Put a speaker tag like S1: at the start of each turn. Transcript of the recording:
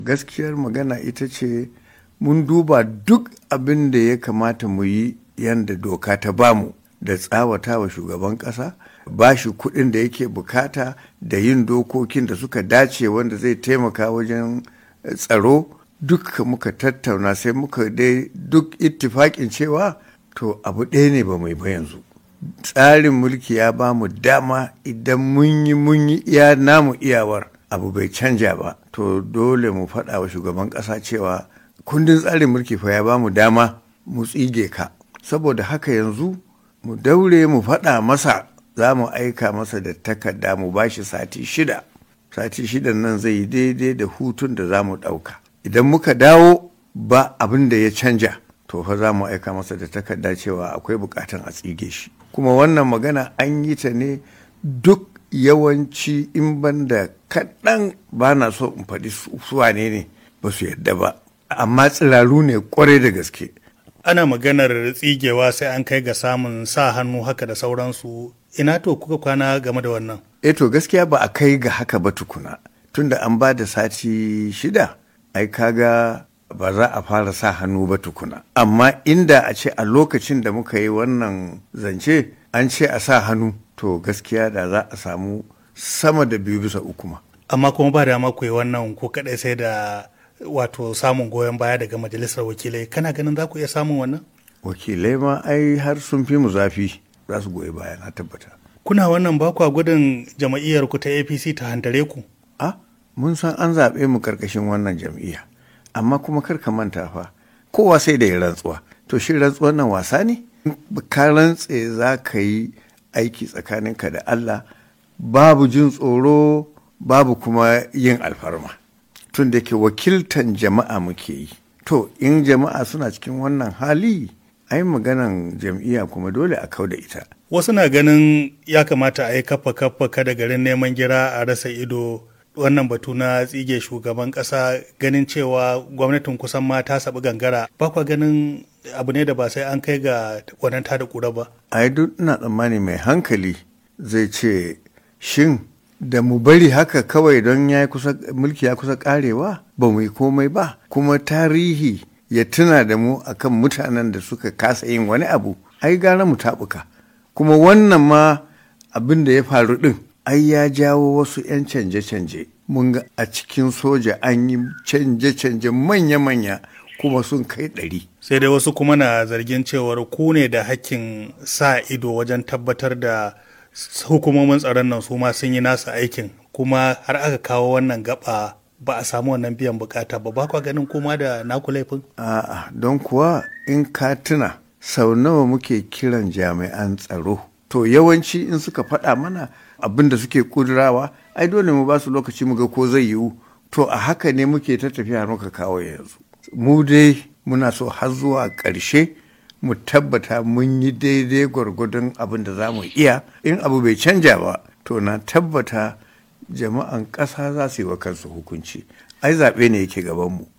S1: gaskiyar magana ita ce mun duba duk abin da ya kamata mu yi yadda doka ta bamu da tsawata wa shugaban ƙasa ba shi kuɗin da yake bukata da yin dokokin da suka dace wanda zai taimaka wajen tsaro duk muka tattauna sai muka dai duk ittifaƙin cewa to abu ɗaya ne ba mai ba yanzu tsarin mulki ya ba mu dama idan mun yi mun yi iya namu iyawar abu bai canja ba to dole mu faɗa wa shugaban ƙasa cewa kundin tsarin mulki fa ya ba mu dama mu tsige ka saboda haka yanzu mu daure mu faɗa masa za mu aika masa da takarda mu ba shi sati shida sati shidan nan zai yi daidai da hutun da za mu ɗauka idan muka dawo ba abin da ya canja to fa za mu aika masa da takarda cewa akwai bukatan a tsige shi kuma wannan magana an yi ta ne duk yawanci in banda kaɗan ba na so in faɗi suwane ne ba su yadda ba amma tsiraru ne kwarai da gaske
S2: ana maganar tsigewa sai an kai ga samun sa hannu haka da sauransu ina to kuka kwana game da wannan
S1: eh to gaskiya ba a kai ga haka ba tukuna tunda an ba da sati shida ai kaga ba za a fara sa hannu ba tukuna amma inda a ce a lokacin da muka yi wannan zance an ce a sa hannu to gaskiya da za a samu sama da biyu bisa uku ma
S2: amma kuma ba dama ku yi wannan ko kadai sai da wato samun goyon baya daga majalisar wakilai kana ganin za ku iya samun wannan
S1: wakilai ma ai har sun fi mu zafi za su goyi baya na tabbata
S2: kuna wannan ba kwa gudun jama'iyyar ku ta apc ta hantare ku
S1: a mun san an zaɓe mu karkashin wannan jam'iyya amma kuma kar ka manta fa kowa sai da ya rantsuwa to shi rantsuwar nan wasa ne ka rantse za ka yi aiki tsakaninka da Allah babu jin tsoro babu kuma yin alfarma tun da ke wakiltan jama'a muke yi to in jama'a suna cikin wannan hali ai maganan jam'iyya kuma dole a kau da ita
S2: wasu na ganin ya kamata a yi kafa kafa kada garin neman gira a rasa ido wannan batu na tsige shugaban kasa ganin cewa gwamnatin kusan ma ta sabi gangara ba kwa ganin abu ne da ba sai an kai ga wannan tada kura ba
S1: ai duk ina tsammani mai hankali zai ce shin da mu bari haka kawai don ya kusa mulki ya kusa karewa ba mu yi komai ba kuma tarihi ya tuna da mu akan mutanen da suka kasa yin wani abu ai gara mu tabuka kuma wannan ma abin da ya faru din ai ya jawo wasu 'yan canje-canje mun ga a cikin soja an yi canje-canje manya-manya kuma sun kai ɗari.
S2: sai dai wasu kuma na zargin cewar ku ne da hakkin sa ido wajen tabbatar da hukumomin tsaron nan su ma sun yi nasa aikin kuma har aka kawo wannan gaba ba a samu wannan biyan bukata ba ba kwa ganin kuma da naku laifin
S1: a'a don kuwa in ka tuna sau nawa muke kiran jami'an tsaro to yawanci in suka faɗa mana abin da suke kudurawa ai dole mu ba su lokaci mu ga ko zai yiwu to a haka ne muke ta tafiya muka kawo yanzu mu dai muna so har zuwa ƙarshe mu tabbata mun yi daidai gwargwadon abin da za mu iya in abu bai canja ba to na tabbata jama'an ƙasa za su yi wa kansu hukunci ai zaɓe ne yake gabanmu